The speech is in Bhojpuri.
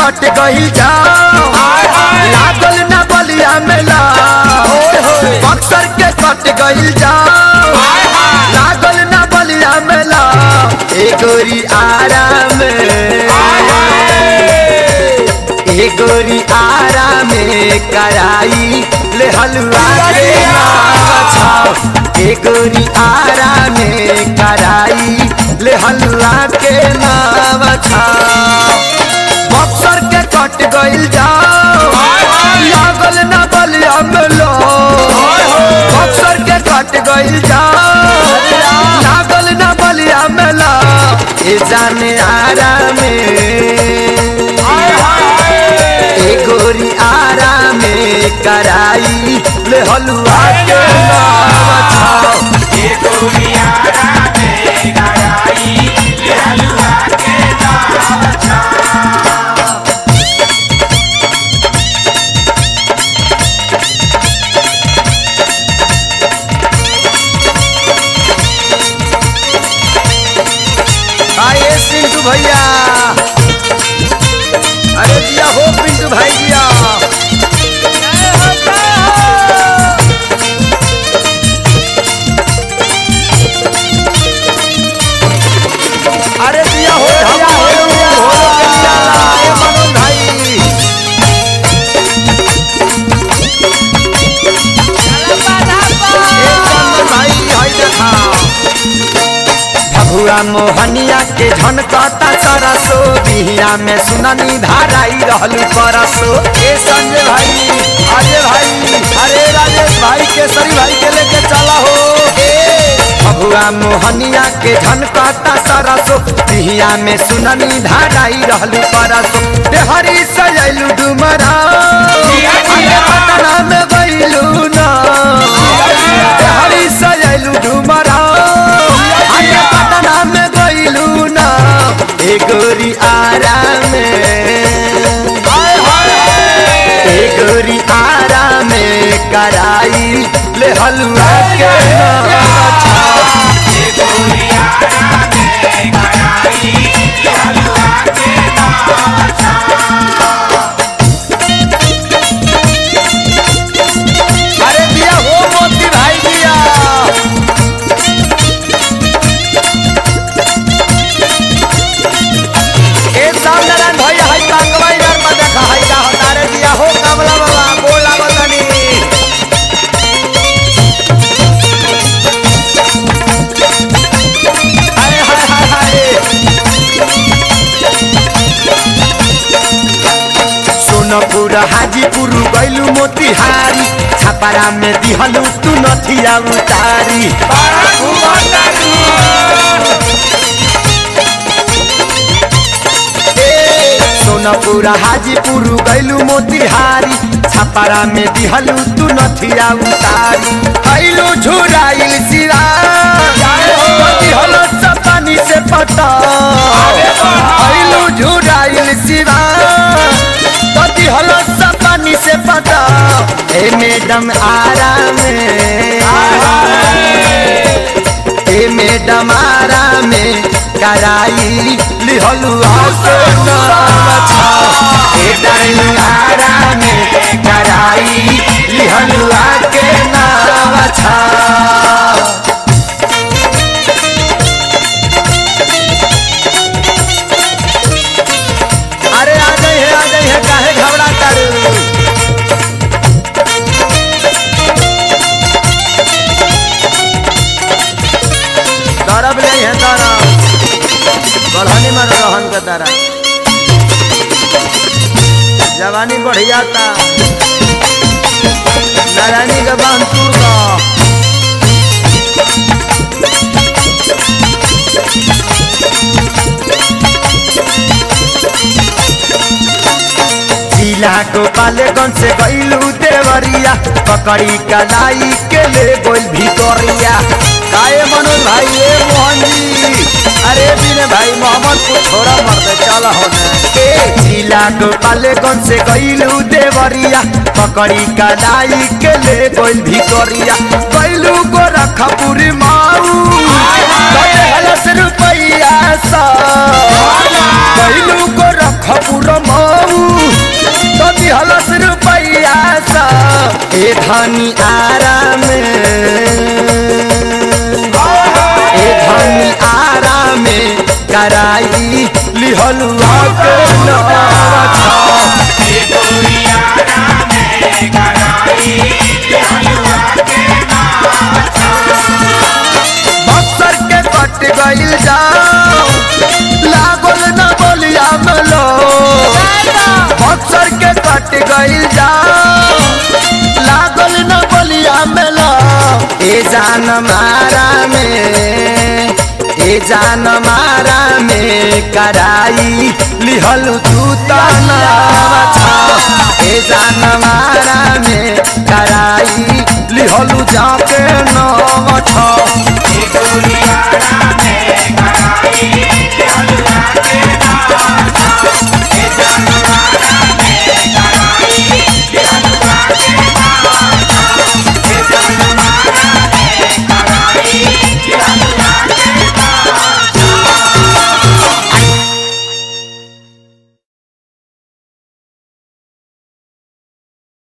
कट गई जाओ लागल ना बलिया मेला बक्सर के कट गई जाओ लागल ना बलिया मेला ए गोरी आराम ए गोरी आराम कराई ले हलवा के नावा छाओ ए गोरी आराम कराई ले हलवा के नावा छाओ बक्सर के कट गइल जाओ लागल ना बलिया मेलो बक्सर के कट गइल जाओ लागल ना बलिया मेला ए जाने आराम ए गोरी आराम कराई ले हलवा के नावा छाओ आइए पिंटू भैया अरे जिया हो पिंटू भाई जिया अरे जिया हो ढमा हो हो के जिया ए मनोज भाई ए चंदन भाई हाय देखा भभुआ मोहनिया के झनकता सरसो बिहिया में सुननी धाराई रहलू परसो ए संजय भाई अजय भाई अरे राजेश भाई केसरी भाई के लेके चला हो ए भभुआ मोहनिया के झनकता सरसो बिहिया में सुननी धाराई रहलू परसो देहरी सजलू डुमरा अरे पटना में गइलू ना देहरी सजलू डुमरा अरे पटना में गइलू ना ए गोरी आराम ए गोरी आराम कराई ले हलवा के नावा छाओ अरे दिया हो मोती भाई दिया ए सामनारायण भैया हाय कांगवा इधर में देखा हाय का हतारे दिया हो कमला बाबा बोला बतनी हाय हाय हाय हाय सोनपुर हाजीपुर गैलू मोतिहारी छापारा में दिहलू तू नथिया उतारी ए, सोनपुर हाजीपुर गैलू मोतिहारी छापारा में दिहलू तू नथिया उतारी गैलू झुराइल सिरा दिहलो चपानी से पटा गैलू झुराइल सिरा तोती हलो सपानी से पता ए मैडम आराम ए मैडम आराम कराई लिहलु आके नाम छा ए डार्लिंग आराम कराई लिहलु आके नाम छा अरे आ गई है आ गई है काहे घबरा कर दरब ले है दरब बढ़नी में रहन के दरा जवानी बढ़िया था नारायणी के बांध टूट का जिला गोपालगंज से गईलू देवरिया पकड़ी कलाई के ले गोल भितोरिया काए मनोज भाई ए मोहन जी अरे बिने भाई मोहम्मद को थोड़ा मर चल होने ए जिला गोपालगंज से गईलू देवरिया पकड़ी कलाई के ले गोल भितोरिया गईलू गोरखपुरी माऊ कटे हलस रुपैया सा गईलू गोरखपुर माऊ ए धनी आराम ए धनी आराम कराई लिहलुआ के नवा बक्सर के कट गइल जाओ लागल न बोलिया मलो बक्सर के कट गइल जाओ लागल न बोलिया मलो ए जान मारा में ए जान मारा में कराई लिहल तू तनावा छा ए जान मारा में कराई लिहल जाके नवा छा